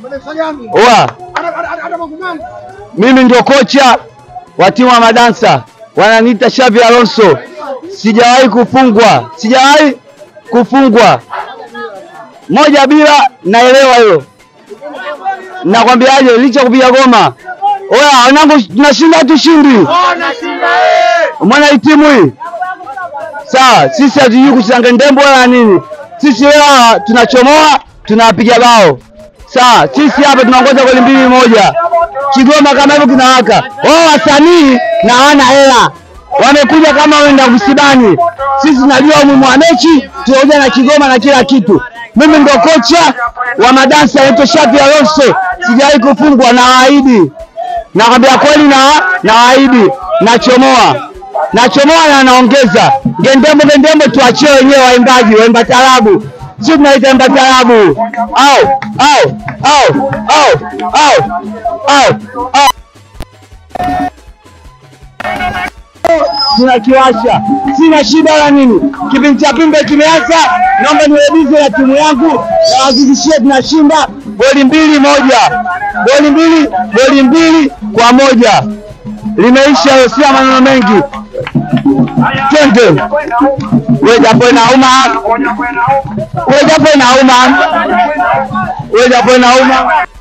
Oa, mimi ndio kocha wa timu ya Madansa, wananiita Xavi Alonso. Sijawahi kufungwa, sijawahi kufungwa moja bila, naelewa hilo. Nakwambiaje, licha kupiga goma, oya wanangu, tunashinda tushindi. Umeona hii timu hii sawa, sisi hatujui kuchanga ndembo wala nini. Sisi leo tunachomoa, tunawapiga bao sawa. Sisi hapa tunaongoza goli mbili moja. Kigoma kama hivyo kinawaka. Wao wasanii na hawana hela, wamekuja kama wenda kusibani. Sisi tunajua umuhimu wa mechi, tunakuja na Kigoma na kila kitu. Mimi ndo kocha wa Madansa, naitwa Xavi Alonso. Sijawahi kufungwa, nawaahidi, nakwambia kweli, na nawaahidi, nachomoa nachomoa na naongeza gendembo gendembo, tuachie wenyewe waimbaji, waimba tarabu, si tunaita imba tarabu au au au au au au au tunakiwasha, sina shida wala nini. Kipindi cha pimbe kimeanza, naomba niwebize na timu yangu na wahakikishie tunashinda goli mbili moja, goli mbili, goli mbili kwa moja. Limeisha hiyo, sina maneno mengi. Twende we, japo inauma, we japo inauma, we japo inauma.